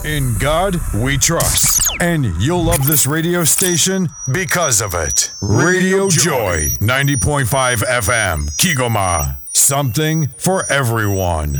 In God we trust. And you'll love this radio station because of it. Radio Joy, 90.5 FM, Kigoma. Something for everyone.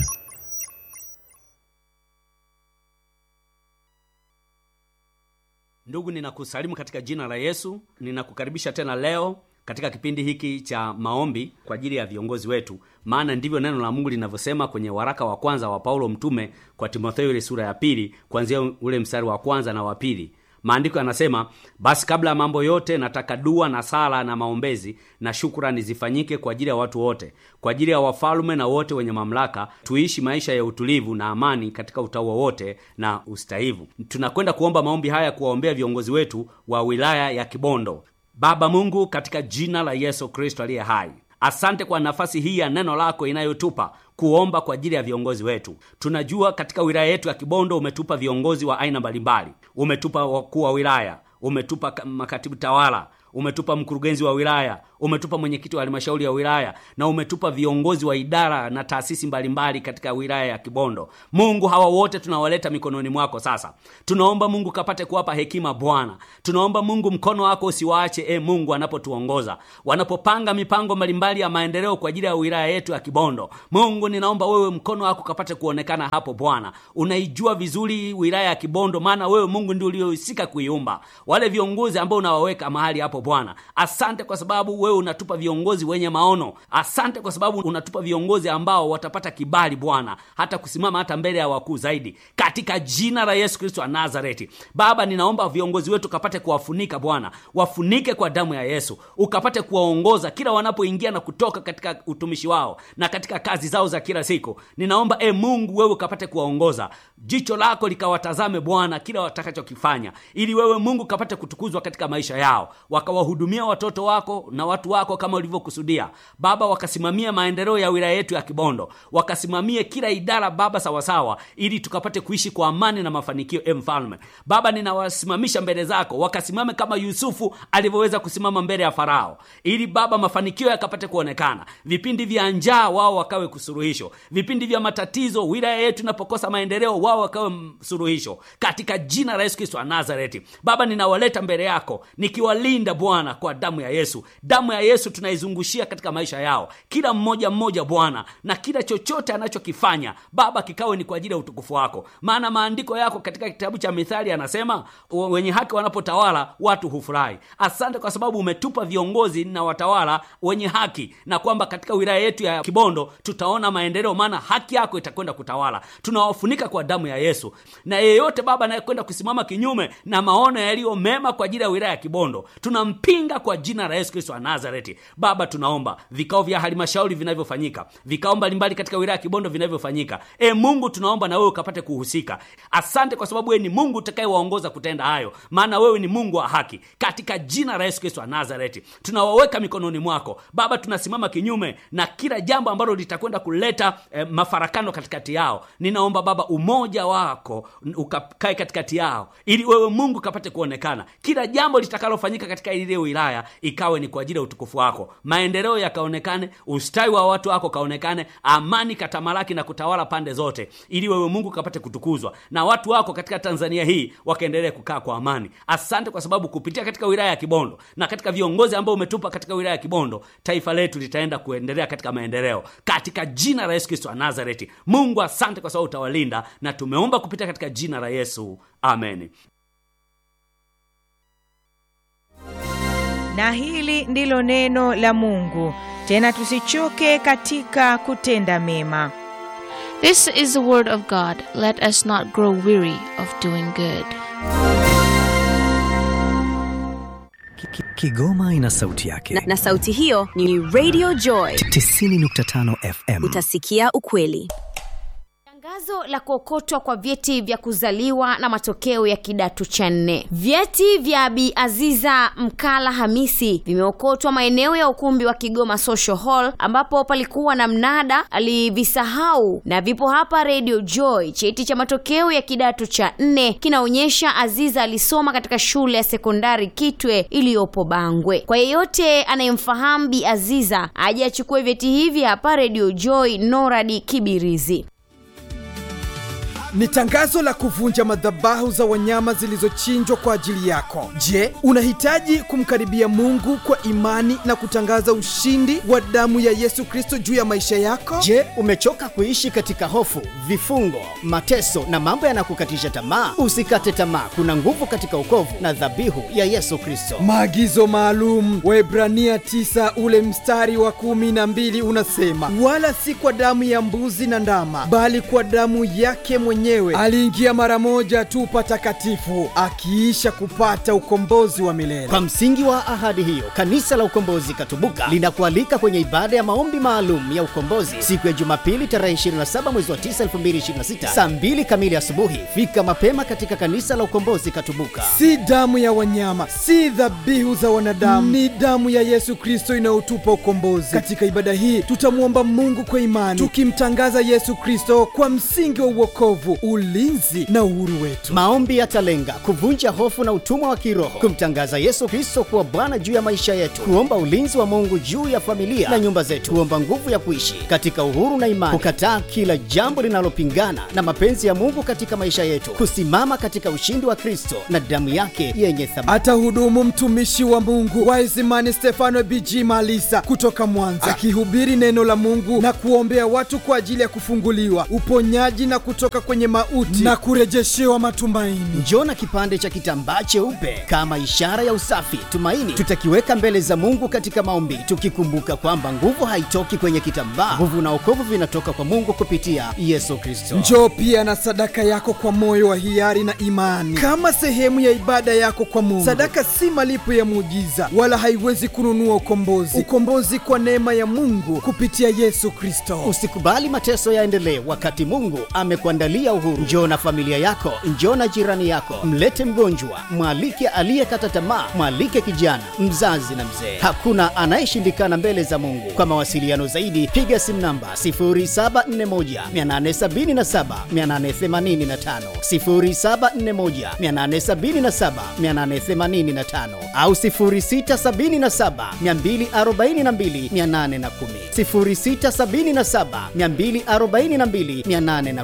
Ndugu, ninakusalimu katika jina la Yesu. Ninakukaribisha tena leo katika kipindi hiki cha maombi kwa ajili ya viongozi wetu, maana ndivyo neno la Mungu linavyosema kwenye waraka wa kwanza wa Paulo mtume kwa Timotheo, ile sura ya pili kuanzia ule mstari wa kwanza na wa pili. Maandiko yanasema, basi kabla ya mambo yote nataka dua na sala na maombezi na shukrani zifanyike kwa ajili ya watu wote, kwa ajili ya wafalume na wote wenye mamlaka, tuishi maisha ya utulivu na amani katika utaua wote na ustahivu. Tunakwenda kuomba maombi haya kuwaombea viongozi wetu wa wilaya ya Kibondo. Baba Mungu, katika jina la Yesu Kristo aliye hai, asante kwa nafasi hii ya neno lako inayotupa kuomba kwa ajili ya viongozi wetu. Tunajua katika wilaya yetu ya Kibondo umetupa viongozi wa aina mbalimbali, umetupa wakuu wa wilaya, umetupa makatibu tawala, umetupa mkurugenzi wa wilaya, umetupa mwenyekiti wa halmashauri ya wilaya na umetupa viongozi wa idara na taasisi mbalimbali katika wilaya ya Kibondo. Mungu, hawa wote tunawaleta mikononi mwako sasa. Tunaomba Mungu kapate kuwapa hekima Bwana. Tunaomba Mungu mkono wako usiwaache, e Mungu, anapotuongoza wanapopanga mipango mbalimbali ya maendeleo kwa ajili ya wilaya yetu ya Kibondo. Mungu, ninaomba wewe mkono wako kapate kuonekana hapo Bwana. Unaijua vizuri wilaya ya Kibondo, maana wewe Mungu ndio uliohusika kuiumba. Wale viongozi ambao unawaweka mahali hapo Bwana, asante kwa sababu wewe unatupa viongozi wenye maono. Asante kwa sababu unatupa viongozi ambao watapata kibali Bwana, hata kusimama hata mbele ya wakuu zaidi, katika jina la Yesu Kristo wa Nazareti. Baba, ninaomba viongozi wetu kapate kuwafunika Bwana, wafunike kwa damu ya Yesu, ukapate kuwaongoza kila wanapoingia na kutoka katika utumishi wao na katika kazi zao za kila siku. Ninaomba e Mungu, wewe ukapate kuwaongoza, jicho lako likawatazame Bwana kila watakachokifanya, ili wewe Mungu kapate kutukuzwa katika maisha yao, wakawahudumia watoto wako na watu wako kama ulivyokusudia Baba, wakasimamia maendeleo ya wilaya yetu ya Kibondo, wakasimamie kila idara Baba sawasawa, ili tukapate kuishi kwa amani na mafanikio. E Mfalme Baba, ninawasimamisha mbele zako, wakasimame kama Yusufu alivyoweza kusimama mbele ya Farao, ili Baba mafanikio yakapate kuonekana. Vipindi vya njaa wao wakawe kusuruhisho, vipindi vya matatizo wilaya yetu inapokosa maendeleo wao wakawe suruhisho, katika jina la Yesu Kristo wa Nazareti. Baba, ninawaleta mbele yako nikiwalinda Bwana kwa damu ya Yesu. Damu ya Yesu tunaizungushia katika maisha yao, kila mmoja mmoja Bwana, na kila chochote anachokifanya Baba kikawe ni kwa ajili ya utukufu wako, maana maandiko yako katika kitabu cha Mithali yanasema wenye haki wanapotawala watu hufurahi. Asante kwa sababu umetupa viongozi na watawala wenye haki, na kwamba katika wilaya yetu ya Kibondo tutaona maendeleo, maana haki yako itakwenda kutawala. Tunawafunika kwa damu ya Yesu, na yeyote Baba anayekwenda kusimama kinyume na maono yaliyo mema kwa ajili ya wilaya ya Kibondo tunampinga kwa jina la Yesu Kristo wa Nazareti. Baba, tunaomba vikao vya halmashauri vinavyofanyika, vikao mbalimbali katika wilaya ya Kibondo vinavyofanyika, e Mungu, tunaomba na wewe ukapate kuhusika. Asante kwa sababu wewe ni Mungu utakayewaongoza kutenda hayo, maana wewe ni Mungu wa haki. Katika jina la Yesu Kristo wa Nazareti tunawaweka mikononi mwako Baba. Tunasimama kinyume na kila jambo ambalo litakwenda kuleta eh, mafarakano katikati yao. Ninaomba Baba umoja wako ukakae katikati yao, ili wewe Mungu kapate kuonekana. Kila jambo litakalofanyika katika ile wilaya ikawe ni kwa ajili ya utukufu wako, maendeleo yakaonekane, ustawi wa watu wako kaonekane, amani katamalaki na kutawala pande zote, ili wewe Mungu kapate kutukuzwa na watu wako katika Tanzania hii wakaendelee kukaa kwa amani. Asante kwa sababu kupitia katika wilaya ya Kibondo na katika viongozi ambao umetupa katika wilaya ya Kibondo, taifa letu litaenda kuendelea katika maendeleo, katika jina la Yesu Kristo wa Nazareti. Mungu, asante kwa sababu utawalinda, na tumeomba kupitia katika jina la Yesu, amen. na hili ndilo neno la Mungu. Tena tusichoke katika kutenda mema. This is the word of God. Let us not grow weary of doing good. Kigoma ina sauti yake na, na sauti hiyo ni Radio Joy 90.5 FM. Utasikia ukweli. Tangazo la kuokotwa kwa vyeti vya kuzaliwa na matokeo ya kidato cha nne. Vyeti vya Bi Aziza Mkala Hamisi vimeokotwa maeneo ya ukumbi wa Kigoma Social Hall ambapo palikuwa na mnada, alivisahau na vipo hapa Radio Joy. Cheti cha matokeo ya kidato cha nne kinaonyesha Aziza alisoma katika shule ya sekondari Kitwe iliyopo Bangwe. Kwa yeyote anayemfahamu Bi Aziza aje achukue vyeti hivi hapa Radio Joy Noradi Kibirizi. ni tangazo la kuvunja madhabahu za wanyama zilizochinjwa kwa ajili yako. Je, unahitaji kumkaribia Mungu kwa imani na kutangaza ushindi wa damu ya Yesu Kristo juu ya maisha yako? Je, umechoka kuishi katika hofu, vifungo, mateso na mambo yanakukatisha tamaa? Usikate tamaa, kuna nguvu katika ukovu na dhabihu ya Yesu Kristo. Maagizo maalum Waebrania 9 ule mstari wa kumi na mbili unasema, wala si kwa damu ya mbuzi na ndama, bali kwa damu yake mwenyewe aliingia mara moja tu patakatifu, akiisha kupata ukombozi wa milele. Kwa msingi wa ahadi hiyo, kanisa la Ukombozi Katubuka linakualika kwenye ibada ya maombi maalum ya ukombozi siku ya Jumapili tarehe 27 mwezi wa 9 2026 saa 2 kamili asubuhi. Fika mapema katika kanisa la Ukombozi Katubuka. Si damu ya wanyama, si dhabihu za wanadamu, ni damu ya Yesu Kristo inayotupa ukombozi. Katika ibada hii tutamwomba Mungu kwa imani, tukimtangaza Yesu Kristo kwa msingi wa uokovu, ulinzi na uhuru wetu. Maombi yatalenga kuvunja hofu na utumwa wa kiroho, kumtangaza Yesu Kristo kuwa Bwana juu ya maisha yetu, kuomba ulinzi wa Mungu juu ya familia na nyumba zetu, kuomba nguvu ya kuishi katika uhuru na imani, kukataa kila jambo linalopingana na mapenzi ya Mungu katika maisha yetu, kusimama katika ushindi wa Kristo na damu yake yenye thamani. Atahudumu mtumishi wa Mungu Waisimani Stefano BG Malisa kutoka Mwanza, akihubiri neno la Mungu na kuombea watu kwa ajili ya kufunguliwa, uponyaji na kutoka kwenye mauti na kurejeshewa matumaini. Njoo na kipande cha kitambaa cheupe kama ishara ya usafi, tumaini. Tutakiweka mbele za Mungu katika maombi, tukikumbuka kwamba nguvu haitoki kwenye kitambaa. Nguvu na wokovu vinatoka kwa Mungu kupitia Yesu Kristo. Njoo pia na sadaka yako kwa moyo wa hiari na imani, kama sehemu ya ibada yako kwa Mungu. Sadaka si malipo ya muujiza, wala haiwezi kununua ukombozi. Ukombozi kwa neema ya Mungu kupitia Yesu Kristo. Usikubali mateso yaendelee wakati Mungu amekuandalia uhuru. Njoo na familia yako, njoo na jirani yako, mlete mgonjwa, mwalike aliyekata tamaa, mwalike kijana, mzazi na mzee. Hakuna anayeshindikana mbele za Mungu. Kwa mawasiliano zaidi, piga simu namba 0741 877 885, 0741 877 885 au 0677 242 810, 0677 242 810.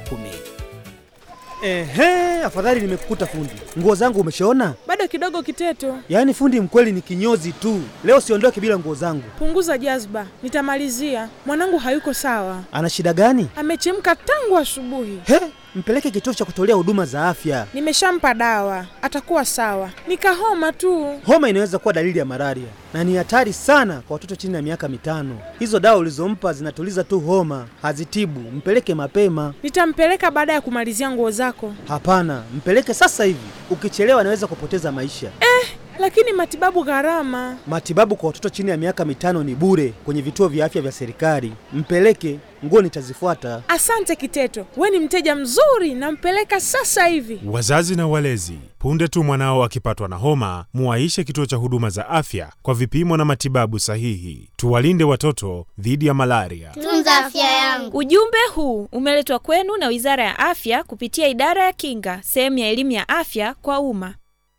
Ehe, afadhali nimekukuta fundi. Nguo zangu umeshaona? Bado kidogo Kiteto. Yaani fundi mkweli ni kinyozi tu. Leo siondoke bila nguo zangu. Punguza jazba, nitamalizia. Mwanangu hayuko sawa. Ana shida gani? Amechemka tangu asubuhi. He, mpeleke kituo cha kutolea huduma za afya. Nimeshampa dawa, atakuwa sawa. Nikahoma tu. Homa inaweza kuwa dalili ya malaria na ni hatari sana kwa watoto chini ya miaka mitano. Hizo dawa ulizompa zinatuliza tu homa, hazitibu. Mpeleke mapema. Nitampeleka baada ya kumalizia nguo zako. Hapana, mpeleke sasa hivi. Ukichelewa anaweza kupoteza maisha. Eh, lakini matibabu gharama. Matibabu kwa watoto chini ya miaka mitano ni bure kwenye vituo vya afya vya serikali. Mpeleke, nguo nitazifuata. Asante Kiteto, we ni mteja mzuri, nampeleka sasa hivi. Wazazi na walezi, punde tu mwanao akipatwa na homa, muwaishe kituo cha huduma za afya kwa vipimo na matibabu sahihi. Tuwalinde watoto dhidi ya malaria. Tunza afya yangu. Ujumbe huu umeletwa kwenu na Wizara ya Afya kupitia Idara ya Kinga, sehemu ya elimu ya afya kwa umma.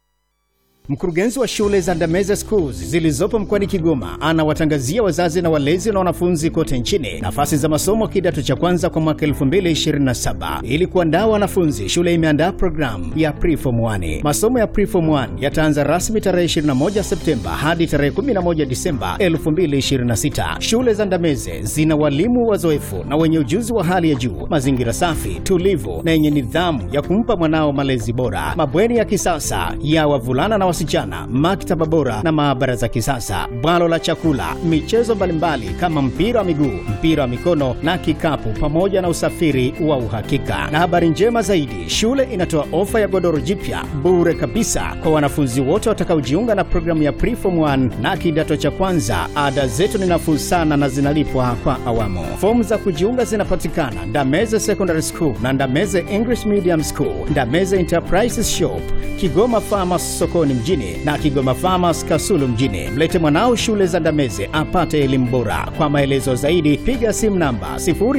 Mkurugenzi wa shule za Ndameze Schools zilizopo mkoani Kigoma anawatangazia wazazi na walezi na wanafunzi kote nchini nafasi za masomo kidato cha kwanza kwa mwaka 2027. Ili kuandaa wanafunzi, shule imeandaa programu ya Preform 1. Masomo ya Preform 1 yataanza rasmi tarehe 21 Septemba hadi tarehe 11 Disemba 2026. Shule za Ndameze zina walimu wazoefu na wenye ujuzi wa hali ya juu, mazingira safi, tulivu na yenye nidhamu ya kumpa mwanao malezi bora, mabweni ya kisasa ya wavulana na wasichana, maktaba bora na maabara za kisasa, bwalo la chakula, michezo mbalimbali kama mpira wa miguu, mpira wa mikono na kikapu, pamoja na usafiri wa uhakika. Na habari njema zaidi, shule inatoa ofa ya godoro jipya bure kabisa kwa wanafunzi wote watakaojiunga na programu ya Preform 1 na kidato cha kwanza. Ada zetu ni nafuu sana na zinalipwa kwa awamu. Fomu za kujiunga zinapatikana Ndameze Secondary School na Ndameze English Medium School, Ndameze Enterprises Shop, Kigoma Farmers sokoni mjini na Kigoma Farmers Kasulu mjini. Mlete mwanao shule za Ndameze apate elimu bora. Kwa maelezo zaidi piga simu namba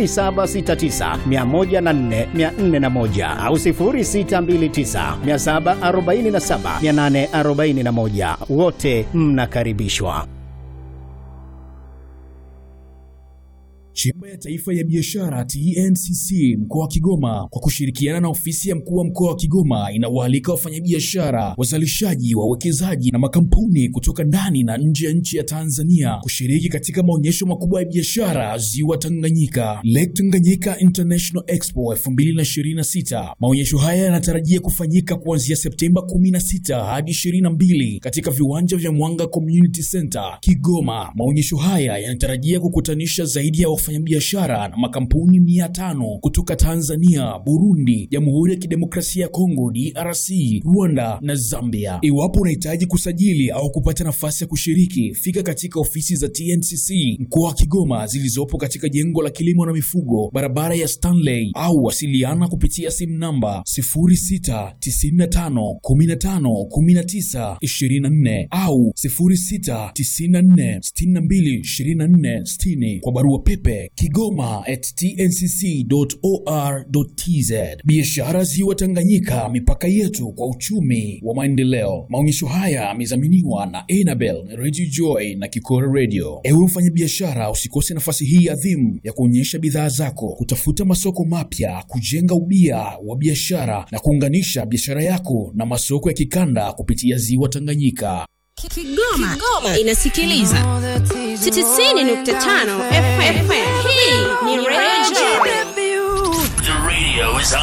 0769104441 au 0629747841. Wote mnakaribishwa. Chemba ya Taifa ya Biashara TNCC mkoa wa Kigoma kwa kushirikiana na ofisi ya mkuu wa mkoa wa Kigoma inawaalika wafanyabiashara, wazalishaji, wawekezaji na makampuni kutoka ndani na nje ya nchi ya Tanzania kushiriki katika maonyesho makubwa ya biashara Ziwa Tanganyika, Lake Tanganyika International Expo 2026. Maonyesho haya yanatarajia kufanyika kuanzia Septemba 16 hadi 22 katika viwanja vya Mwanga Community Center Kigoma. Maonyesho haya yanatarajia kukutanisha zaidi ya wafanyabiashara na makampuni mia tano kutoka Tanzania, Burundi, Jamhuri ya Kidemokrasia ya Kongo DRC, Rwanda na Zambia. Iwapo unahitaji kusajili au kupata nafasi ya kushiriki, fika katika ofisi za TNCC mkoa wa Kigoma zilizopo katika jengo la kilimo na mifugo, barabara ya Stanley, au wasiliana kupitia simu namba 0695151924 au 0694622460 kwa barua pepe kigoma at tncc.or.tz. Biashara Ziwa Tanganyika, mipaka yetu kwa uchumi wa maendeleo. Maonyesho haya yamedhaminiwa na Enabel Radio Joy na Kikora Radio. Ewe mfanyabiashara, usikose nafasi hii adhimu ya kuonyesha bidhaa zako, kutafuta masoko mapya, kujenga ubia wa biashara na kuunganisha biashara yako na masoko ya kikanda kupitia Ziwa Tanganyika. Kigoma, Kigoma inasikiliza 90.5 FM. Hii ni Radio Joy. The radio is on.